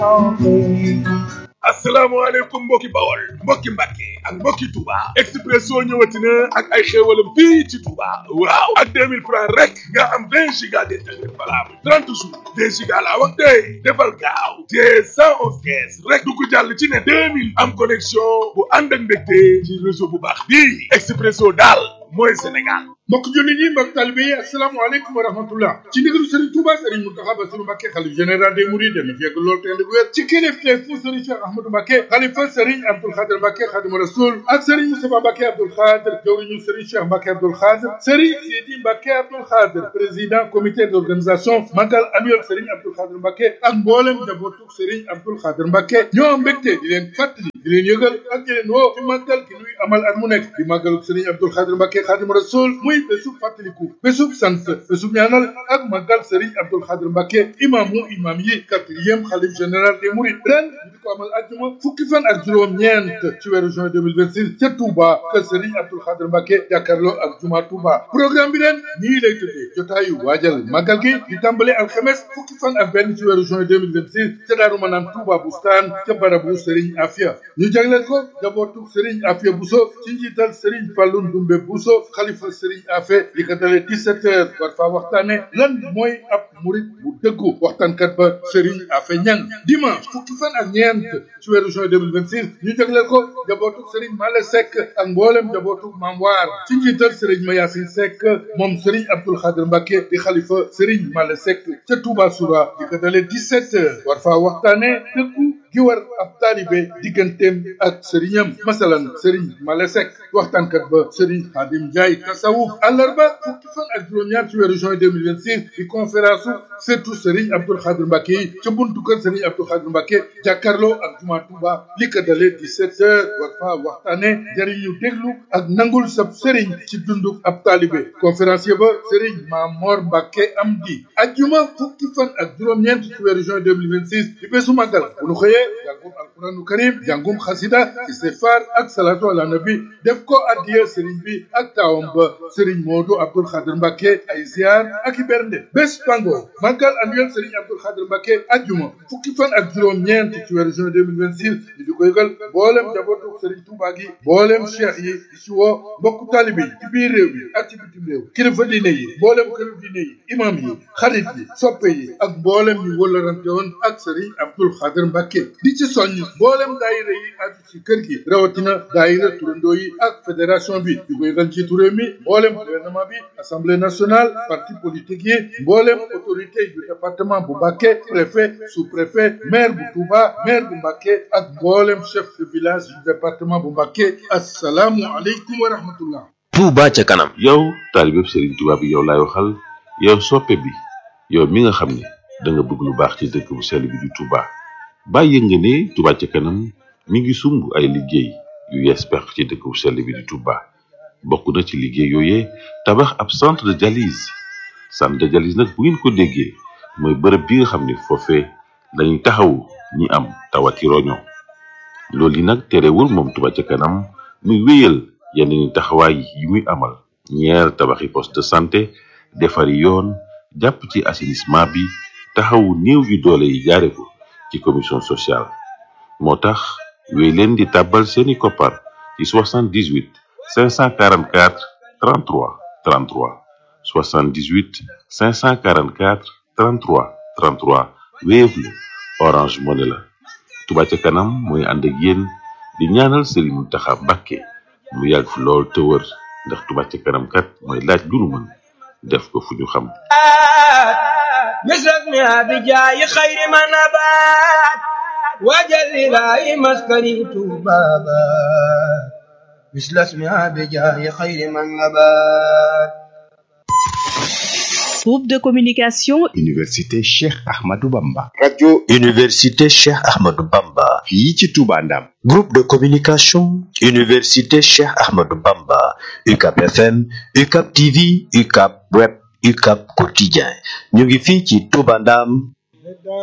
asalaamaaleykum mbokki bawol mbokki mbàkke ak mbokki Touba Expresso ñëwati na ak ay xéewalam fii ci Touba waaw ak 2000 francs rek nga am 20 giga d'internet valable 30 jours 2 giga laa wax tey defal gaaw te 111 kees rek du ko jàll ci ne 2000 am connexion bu ànd ak mbégte ci réseau bu baax bii Expresso daal mooy Sénégal mbokk jullit yi mbokk talibe yi asalaamaaleykum wa rahmatullah ci ndigalu Serigne Touba Serigne Mountakha Bassirou Mbacké xalif général des Mourides dana fi yegg lool te ànd ak wér ci kilifteef fu Serigne Cheikh Ahmadou Mbacké xalifa Serigne Abdoul Khadr Mbacké Khadimu Rasoul ak Serigne Moustapha Mbacké Abdoul Khadr jawriñu Serigne Cheikh Mbacké Abdoul Khadr Serigne Sidi Mbacké Abdoul Khadr président comité d'organisation magal annuel Serigne Abdoul Khadr Mbacké ak mboolem njabootu Serigne Abdoul Khadr Mbacké ñoo mbégte di leen fàttali di leen yëgal ak di leen woo ci màggal gi nuy amal at mu nekk di màggalu Serigne Abdoul Khadr Mbacké Khadimu Rasoul muy bésub fàttaliku bésub sant bésub ñaanal ak màggal Serigne Abdoul Khadr Mbacké imaamu imaam yi quatrième xalif général des Mourides ren ñu di ko amal àjjuma fukki fan ak juróom-ñeent ci weeru juin 2026 ca Touba kër Serigne Abdoul Khadr Mbacké jàkkaarloo ak juma Touba programme bi ren nii lay tëddee jotaayu waajal màggal gi di tàmbale alxames fukki fan ak benn ci weeru juin 2026 ca Daaru Manaan Touba Bustaan ca barabu Serigne Afia ñu jagleel ko jabootu Serigne Afia Bousso ci njiital Serigne Fallou Ndoumbe Bousso xalifa Serigne Afia li ko dalee 17 heures war faa waxtaane lan mooy ab murit bu dëggu waxtaankat ba Serigne Afia Ñang dimanche fukki fan ak ñeent ci weeru juin 2026 ñu jagleel ko jabootu Serigne Male Seck ak mboolem jabootu Mam Waar ci njiital Serigne Mayasin Seck moom Serigne Abdoul Khadr Mbacké di xalifa Serigne Male Seck ca Touba Soura li ko dalee 17 heures war faa waxtaane dëggu gi war ab taalibe digganteem ak sëriñam masalan sëriñ Male Seck waxtaankat ba sëriñ Xaadim Njaay tasawuf àllarba fukki fan ak juróom-ñaar ci weeru juin 2026 di conférence surtout sëriñ Abdoul Khadr Mbacké yi ca buntu kër sëriñ Abdoul Khadr Mbacké jàkkaarloo ak juma Touba li ko dalee 17 heures war fa waxtaane jëriñu déglu ak nangul sab sëriñ ci dunduk ab taalibe conférencier ba sëriñ Mamor Mbacké Amdi ajjuma fukki fan ak juróom-ñeent ci weeru juin 2026 di bésu màggal bu nu xëyee jàngum alquranu karim jàngum xasida istighfar ak salatu ala nabi def ko addiya sëriñ bi ak taawam ba sëriñ Modou Abdoul Khadr Mbacké ay ziar ak i bernde bés pango màggal annuel sëriñ Abdoul Khadr Mbacké ajjuma fukki fan ak juróom-ñeent ci weeru juin 2026 ñu di ko yëgal mboolem njabootu sëriñ Touba gi mboolem cheikh yi di ci woo mbokku taalibe yi ci biir réew mi ak ci bitim réew kilifa diine yi mboolem këru diine yi imam yi xarit yi soppe yi ak mboolem ñu wëllarante woon ak sëriñ Abdoul Khadr Mbacké di ci soññ mboolem daayira yi aju ci kër gi rawatina daayira turandoo yi ak fédération bi di ko yëgal ci réew mi mboolem gouvernement bi assemblée nationale parti politique yi mboolem autorité yu département bu Mbacké préfet sous-préfet maire bu Touba maire bu Mbacké ak mboolem chef de village du département bu Mbacké assalaamu aleykum wa rahmatullah Touba ca kanam yow taalibeb Serigne Touba bi yow laay waxal yow soppe bi yow mi nga xam ne da nga bëgg lu baax ci dëkk bu sell bi di Touba bàyyi nga ne Touba ca kanam mi ngi sumb ay liggéey yu yees pex ci dëkk bu sell bi di Touba bokk na ci liggéey yooyee tabax ab centre de dialyse centre de dialyse nag bu ngeen ko déggee mooy bërëb bi nga xam ne foofee dañuy taxawu ñi am tawati roño loolu yi nag terewul moom Touba ca kanam muy wéyal yenn ni taxawaay yi muy amal ñeer tabaxi poste de santé defari yoon jàpp ci assainissement bi taxawu néew yu doole yi jaare ko ci commission sociale moo tax wéy leen di tàbbal seeni koppar ci 78 544 33 33 78 544 33 33 Wave la Orange Money la Touba ca kanam mooy ànd ak yéen di ñaanal Serigne Mountakha Mbacké mu yàgg fi lool te wër ndax Touba ca kanam kat mooy laaj lu nu mën def ko fu ñu xam مثلنا بجاي خير ما نبات وجل لا مسكني بابا مثل اسمها بجاي خير من نبات Groupe de communication Université Cheikh Ahmadou Bamba. radio Université Cheikh Ahmadou Bamba. fii ci Touba Ndam. Groupe de communication Université Cheikh Ahmadou Bamba. UCAP FM, UCAP TV, UCAP Web, UCAP Quotidien. ñu ngi fii ci Touba Ndam.